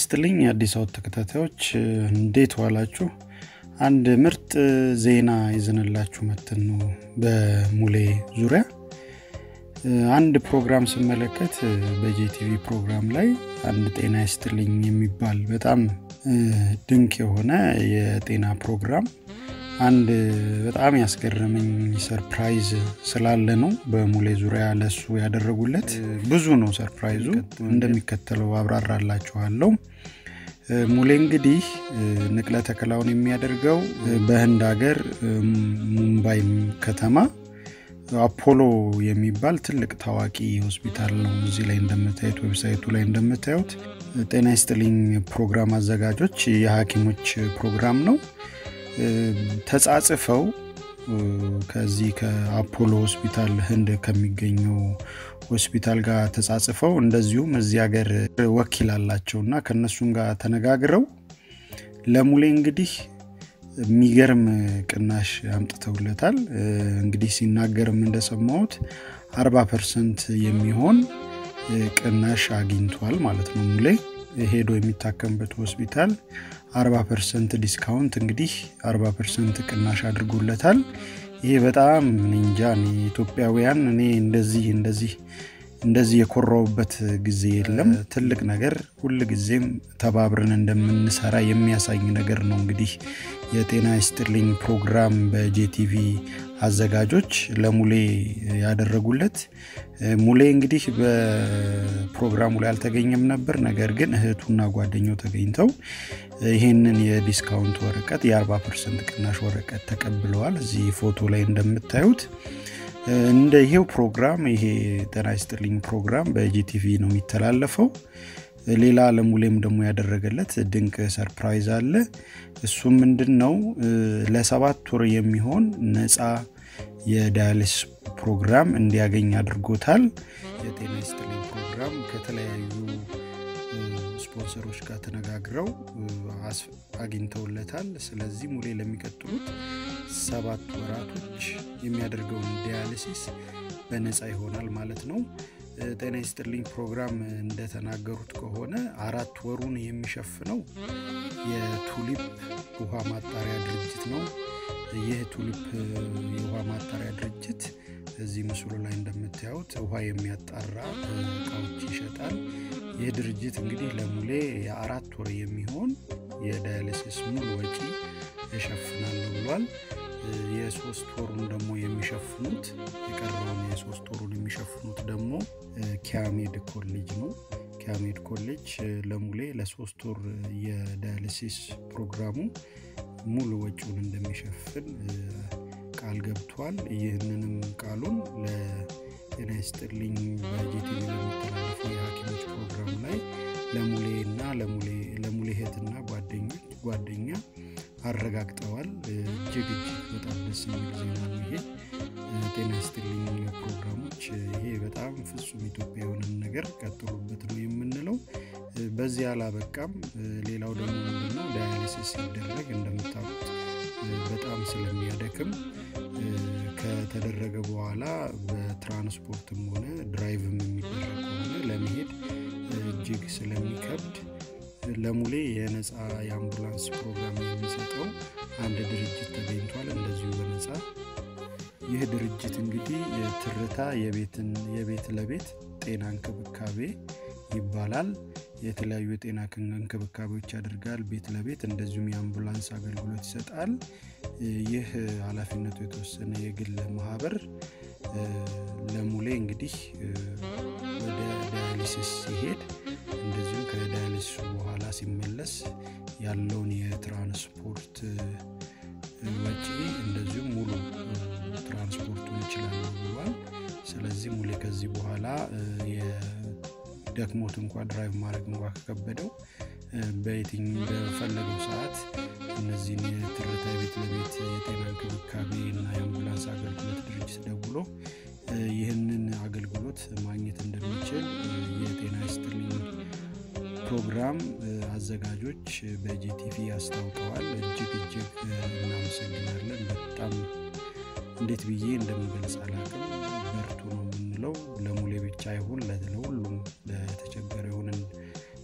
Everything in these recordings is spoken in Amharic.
ይስጥልኝ የአዲስ አበባ ተከታታዮች እንዴት ዋላችሁ? አንድ ምርጥ ዜና ይዘንላችሁ መተን ነው በሙሌ ዙሪያ አንድ ፕሮግራም ስመለከት በጄቲቪ ፕሮግራም ላይ አንድ ጤና ይስጥልኝ የሚባል በጣም ድንቅ የሆነ የጤና ፕሮግራም አንድ በጣም ያስገረመኝ ሰርፕራይዝ ስላለ ነው በሙሌ ዙሪያ ለሱ ያደረጉለት ብዙ ነው ሰርፕራይዙ እንደሚከተለው አብራራላችኋለሁ ሙሌ እንግዲህ ንቅለ ተከላውን የሚያደርገው በህንድ ሀገር ሙምባይ ከተማ አፖሎ የሚባል ትልቅ ታዋቂ ሆስፒታል ነው እዚህ ላይ እንደምታዩት ዌብሳይቱ ላይ እንደምታዩት ጤና ይስጥልኝ ፕሮግራም አዘጋጆች የሀኪሞች ፕሮግራም ነው ተጻጽፈው ከዚህ ከአፖሎ ሆስፒታል ህንድ ከሚገኘው ሆስፒታል ጋር ተጻጽፈው እንደዚሁም እዚህ ሀገር ወኪል አላቸው እና ከእነሱም ጋር ተነጋግረው ለሙሌ እንግዲህ የሚገርም ቅናሽ አምጥተውለታል እንግዲህ ሲናገርም እንደሰማሁት 40 ፐርሰንት የሚሆን ቅናሽ አግኝቷል ማለት ነው ሙሌ ሄዶ የሚታከምበት ሆስፒታል 40 ፐርሰንት ዲስካውንት እንግዲህ 40 ፐርሰንት ቅናሽ አድርጎለታል ይሄ በጣም እንጃ ኢትዮጵያውያን እኔ እንደዚህ እንደዚህ እንደዚህ የኮራውበት ጊዜ የለም ትልቅ ነገር ሁል ጊዜም ተባብረን እንደምንሰራ የሚያሳይ ነገር ነው እንግዲህ የጤና ይስጥልኝ ፕሮግራም በጄቲቪ አዘጋጆች ለሙሌ ያደረጉለት ሙሌ እንግዲህ በፕሮግራሙ ላይ አልተገኘም ነበር ነገር ግን እህቱና ጓደኛው ተገኝተው ይህንን የዲስካውንት ወረቀት የ40 ፐርሰንት ቅናሽ ወረቀት ተቀብለዋል እዚህ ፎቶ ላይ እንደምታዩት እንደ ይሄው ፕሮግራም ይሄ ጤና ይስጥልኝ ፕሮግራም በጂቲቪ ነው የሚተላለፈው ሌላ ለሙሌም ደግሞ ያደረገለት ድንቅ ሰርፕራይዝ አለ እሱም ምንድን ነው ለሰባት ወር የሚሆን ነፃ የዳያሊስ ፕሮግራም እንዲያገኝ አድርጎታል የጤና ይስጥልኝ ፕሮግራም ከተለያዩ ስፖንሰሮች ጋር ተነጋግረው አግኝተውለታል ስለዚህ ሙሌ ለሚቀጥሉት ሰባት ወራቶች የሚያደርገውን ዲያሊሲስ በነፃ ይሆናል ማለት ነው ጤና ይስጥልኝ ፕሮግራም እንደተናገሩት ከሆነ አራት ወሩን የሚሸፍነው የቱሊፕ ውሃ ማጣሪያ ድርጅት ነው ይህ ቱሊፕ የውሃ ማጣሪያ ድርጅት እዚህ ምስሉ ላይ እንደምታዩት ውሃ የሚያጣራ እቃዎች ይሸጣል ይህ ድርጅት እንግዲህ ለሙሌ የአራት ወር የሚሆን የዳያሊሲስ ሙሉ ወጪ እሸፍናለሁ ብሏል የሶስት ወሩን ደግሞ የሚሸፍኑት የቀረውን የሶስት ወሩን የሚሸፍኑት ደግሞ ኪያሜድ ኮሌጅ ነው ኪያሜድ ኮሌጅ ለሙሌ ለሶስት ወር የዳያሊሲስ ፕሮግራሙ ሙሉ ወጪውን እንደሚሸፍን ቃል ገብቷል ይህንንም ቃሉን ለጤና ይስጥልኝ በጂቲቪ ለሚተላለፈው የሀኪሞች ፕሮግራም ላይ ለሙሌ እና ለሙሌ እህትና ጓደኛ አረጋግጠዋል እጅግ እጅግ በጣም ደስ የሚል ዜና ነው ይሄ ጤና ይስጥልኝ ፕሮግራሞች ይሄ በጣም ፍጹም ኢትዮጵያ የሆነን ነገር ቀጥሉበት ነው የምንለው በዚህ አላበቃም ሌላው ደግሞ ምንድነው ዳያሊሲስ ሲደረግ እንደምታውቁት በጣም ስለሚያደክም ከተደረገ በኋላ በትራንስፖርትም ሆነ ድራይቭም የሚደረግ ከሆነ ለመሄድ እጅግ ስለሚከብድ ለሙሌ የነፃ የአምቡላንስ ፕሮግራም የሚሰጠው አንድ ድርጅት ተገኝቷል እንደዚሁ በነፃ ይህ ድርጅት እንግዲህ ትርታ የቤት ለቤት ጤና እንክብካቤ ይባላል የተለያዩ የጤና እንክብካቤዎች ያደርጋል ቤት ለቤት እንደዚሁም የአምቡላንስ አገልግሎት ይሰጣል ይህ ኃላፊነቱ የተወሰነ የግል ማህበር ለሙሌ እንግዲህ ወደ ዳያሊሲስ ሲሄድ እንደዚሁም ከዳያሊሲሱ በኋላ ሲመለስ ያለውን የትራንስፖርት ወጪ እንደዚሁም ሙሉ ትራንስፖርቱን ይችላለሁ ብሏል ስለዚህ ሙሌ ከዚህ በኋላ ደክሞት እንኳ ድራይቭ ማድረግ እንኳ ከከበደው በየትኝ በፈለገው ሰዓት እነዚህን የትርታ ቤት ለቤት የጤና እንክብካቤ እና የአምቡላንስ አገልግሎት ድርጅት ደውሎ ይህንን አገልግሎት ማግኘት እንደሚችል የጤና ይስጥልኝ ፕሮግራም አዘጋጆች በጂቲቪ አስታውቀዋል እጅግ እጅግ እናመሰግናለን በጣም እንዴት ብዬ እንደምገልጽ አላቅም በርቱ ነው የምንለው ለሙሌ ብቻ ይሁን ለሁሉም ለተቸገረ ይሁንን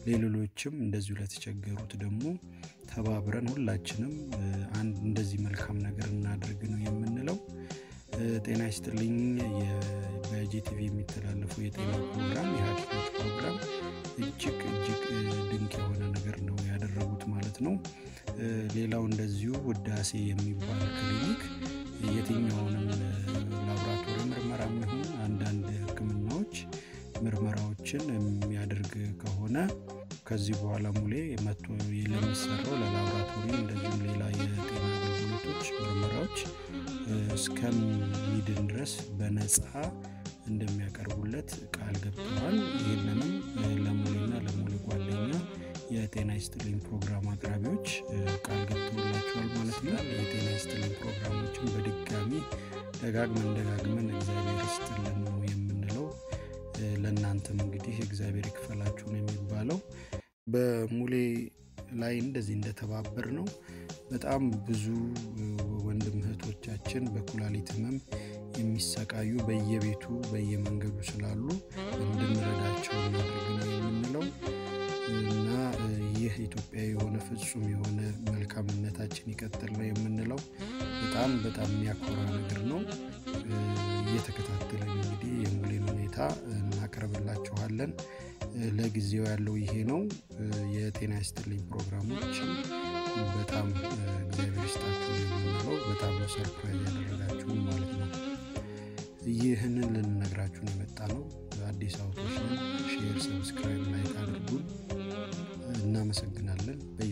ሌሎችም እንደዚሁ ለተቸገሩት ደግሞ ተባብረን ሁላችንም አንድ እንደዚህ መልካም ነገር እናድርግ ነው የምንለው። ጤና ይስጥልኝ። በጄቲቪ የሚተላለፈው የጤና ፕሮግራም የሐኪሞች ፕሮግራም እጅግ እጅግ ድንቅ የሆነ ነገር ነው ያደረጉት ማለት ነው። ሌላው እንደዚሁ ውዳሴ የሚባል ክሊኒክ የትኛውንም ላቦራቶሪ ምርመራ የሚሆን አንዳንድ ሕክምናዎች ምርመራዎችን የሚያደርግ ከሆነ ከዚህ በኋላ ሙሌ መጥቶ ለሚሰራው ለላቦራቶሪ እንደዚሁም ሌላ የጤና አገልግሎቶች ምርመራዎች እስከሚድን ድረስ በነፃ እንደሚያቀርቡለት ቃል ገብተዋል። ይህንንም ለሙሌና ለሙሌ ጓደኛ የጤና ይስጥልኝ ፕሮግራም አቅራቢዎች ቃል ገብተውላቸዋል ማለት ነው። የጤና ይስጥልኝ ፕሮግራሞችን በድጋሚ ደጋግመን ደጋግመን እግዚአብሔር ይስጥልን ነው የምንለው። ለእናንተም እንግዲህ እግዚአብሔር ይክፈላችሁ ነው የሚባለው። በሙሌ ላይ እንደዚህ እንደተባበር ነው በጣም ብዙ ወንድም እህቶቻችን በኩላሊት ህመም የሚሰቃዩ በየቤቱ በየመንገዱ ስላሉ እንድንረዳቸው እናድርግ ነው የምንለው እና ይህ ኢትዮጵያዊ የሆነ ፍጹም የሆነ መልካምነታችን ይቀጥል ነው የምንለው። በጣም በጣም የሚያኮራ ነገር ነው። እየተከታተለን እንግዲህ የሙሌን ሁኔታ እናቀርብላችኋለን። ለጊዜው ያለው ይሄ ነው። የጤና ይስጥልኝ ፕሮግራሞችን በጣም እግዚአብሔር ይስጣችሁ የምንለው በጣም ነው ሰርፕራይዝ ያደረጋችሁን ማለት ነው። ይህንን ልንነግራችሁን የመጣ ነው። አዲስ አውቶች ነን። ሼር፣ ሰብስክራይብ፣ ላይክ አድርጉን። እናመሰግናለን።